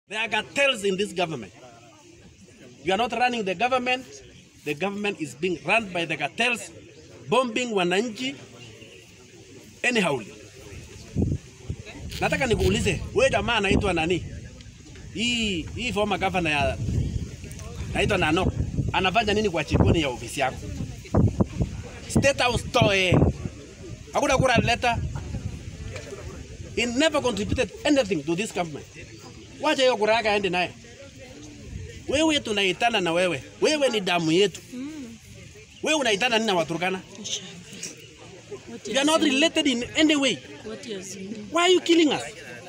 There are cartels in this government. You are not running the government. The government is being run by the cartels, bombing wananchi anyhow. Nataka nikuulize, wewe jamaa anaitwa nani? Hii hii former governor ya naitwa Nano anafanya nini kwa chiponi ya ofisi yako? State House toe. Hakuna kura letter. He never contributed anything to this government. Wacha hiyo kura yake aende naye. Wewe tunaitana na wewe. Wewe ni damu yetu. Wewe unaitana nini na Waturkana? You are not related in any way. Why are you killing us?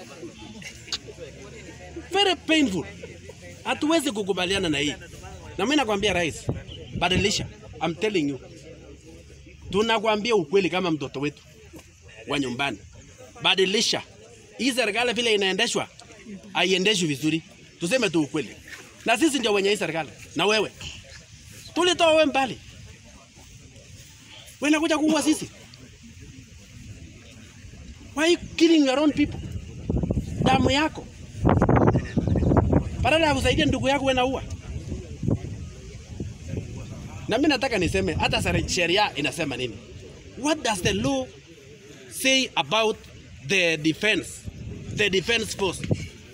Very painful. Hatuwezi kukubaliana na hii. Na mimi nakwambia rais, badilisha. I'm telling you. Tunakwambia ukweli kama mtoto wetu wa nyumbani. Badilisha. Hii serikali vile inaendeshwa haiendeshwi vizuri. Tuseme tu ukweli. Na sisi ndio wenye hii serikali. Na wewe. Tulitoa wewe mbali. Wewe unakuja kuua sisi. Why are you killing your own people? Damu yako. Badala ya kusaidia ndugu yako wewe naua. Na mimi nataka niseme hata sare- sheria inasema nini? What does the law say about the defense? The defense force.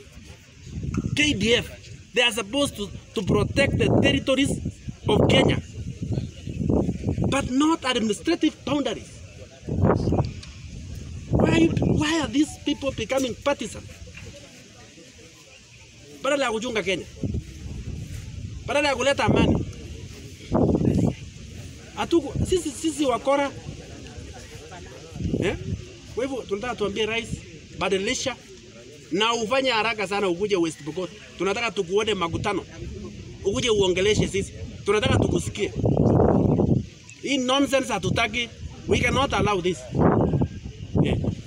KDF. They are supposed to, to protect the territories of Kenya. But not administrative boundaries. Why, why are these people becoming partisan? Badala ya kuchunga Kenya, badala ya kuleta amani. Hatuku, sisi, sisi wakora eh? Kwa hivyo tunataka tuambie rais, badilisha na ufanye haraka sana, ukuje West Pokot. Tunataka tukuone makutano, ukuje uongeleshe sisi, tunataka tukusikie. Hii nonsense hatutaki, we cannot allow this. Yeah.